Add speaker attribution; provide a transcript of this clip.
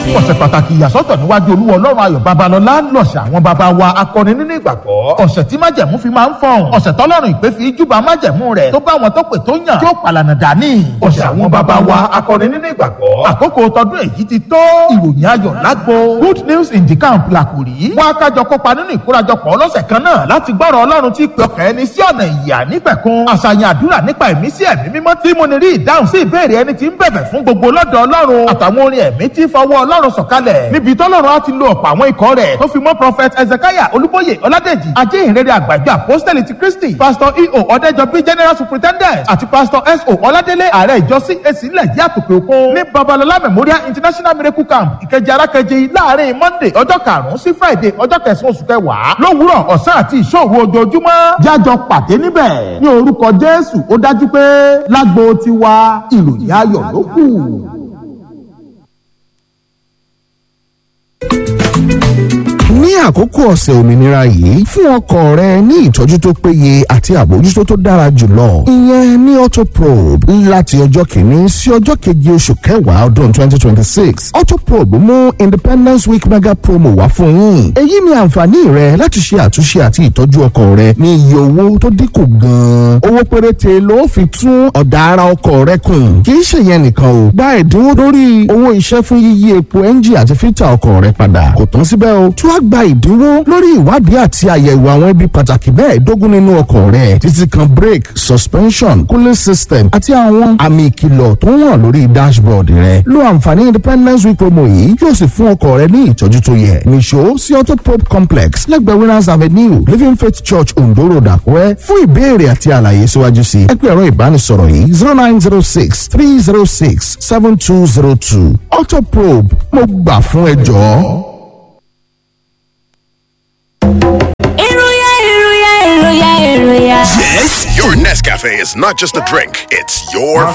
Speaker 1: ọ̀sẹ̀ pàtàkì ìyàsọ́tọ̀ níwájú olúwa ọlọ́run ayọ̀ babalọ́lá lọ̀sẹ̀ àwọn baba wa akọni nínú ìgbàgbọ́ ọ̀sẹ̀ tí májẹ̀mú fi máa ń fọ̀hún ọ̀sẹ̀ tọ́lọ́run ìpè fi júbà májẹ̀mú rẹ̀ tó bá wọn tó pè tó yàn tí ó pàlànà dání ọ̀sẹ̀ àwọn baba wa akọni nínú ìgbàgbọ́ àkókò tọdún èyí ti tó ìròyìn ayọ̀ lágbo good news in the camp làkùrí wọn akájọ kópa nínú ìkórajọpọ̀ ọlọ́sẹ̀ kan náà láti gbọ́rọ̀ ọlọ́run tí pè ọkàn ẹni sí ọ̀nà ìyà nípẹ̀kun àṣàyàn àdúrà nípa ìmísí ẹ̀mí mímọ́ tí mo ní rí ìdáhùn sí ìbéèrè ẹni tí ń bẹ̀bẹ̀ fún gbogbo lọ́dọ̀ ọlọ́run àtàwọn orin ẹ̀mí tí fọwọ́ ọlọ́run sọ̀kalẹ̀ níbi tọ́lọ́run á ti lo ọ̀pọ̀ àwọn ikọ̀ rẹ̀ tó fi mọ́ prophet ezekiah olúbóyè ọládèjì ajé ìrere àgbàjọ apostoli ti kristi pastor eo ọ̀dẹ́jọbí general superintendent àti pastor so ọládélé ààrẹ ìjọ cac ilẹ̀ yìí àtòkè òkun ní babalọlá memorial international miracle camp ìkẹjẹ arákẹjẹ láàrin monday ọjọ́ karùn-ún sí friday ọjọ́ kẹsàn-án oṣù kẹwàá lówùúrọ̀ ọ̀sán àti ìṣòro ojoojúmọ́ jájọ pàdé níbẹ̀ ní orúkọ jésù ó dájú pé lágbo tiwa ìròyìn ayọ̀ ló kù.
Speaker 2: ní àkókò ọ̀sẹ̀ òmìnira yìí fún ọkọ̀ rẹ ní ìtọ́jú tó péye àti àbójútó tó dára jùlọ ìyẹn ní autoprobe láti ọjọ́ kìíní sí ọjọ́ keje oṣù kẹwàá ọdún twenty twenty six autoprobe mú independence week mega promo wá fún yín èyí ni àǹfààní rẹ láti ṣe àtúnṣe àti ìtọ́jú ọkọ̀ rẹ ní iye owó tó dínkù gan-an owó péréte ló fi tún ọ̀dà ara ọkọ̀ rẹ kùn kì í ṣe yẹn nìkan o gba ẹ̀dínwó lórí owó iṣẹ́ fún yíyí epo ẹ́ńjì àti fítà ọkọ̀ rẹ padà kò tán síbẹ̀ o tún á gba ìdínwó lórí ìwádìí àti àyẹ̀wò àwọn ibi pàtàkì mẹ́ẹ̀ẹ́dógún nínú ọkọ̀ rẹ̀ títí kan brake suspension cooling system àti àwọn àmì ìkìlọ̀ tó ń hàn lórí dashboard rẹ̀ lo àǹfààní independence week promo yìí yóò sì fún ọkọ̀ rẹ ní ìtọ́jú tó yẹ nìṣó sí auto pop complex lẹ́gbẹ̀ẹ́ winners avenue living faith church ondo road àkúrẹ́ fún ìbéèrè àti àlàyé síwájú sí ẹ pé ẹ̀rọ ìbánisọ̀rọ̀ yìí zero nine zero six three zero six seven two zero two auto probe mo gbà fún ẹ jọ̀ọ́.
Speaker 3: Eruya, eruya, eruya, eruya.
Speaker 4: Yes, your Nescafe is not just a drink, it's your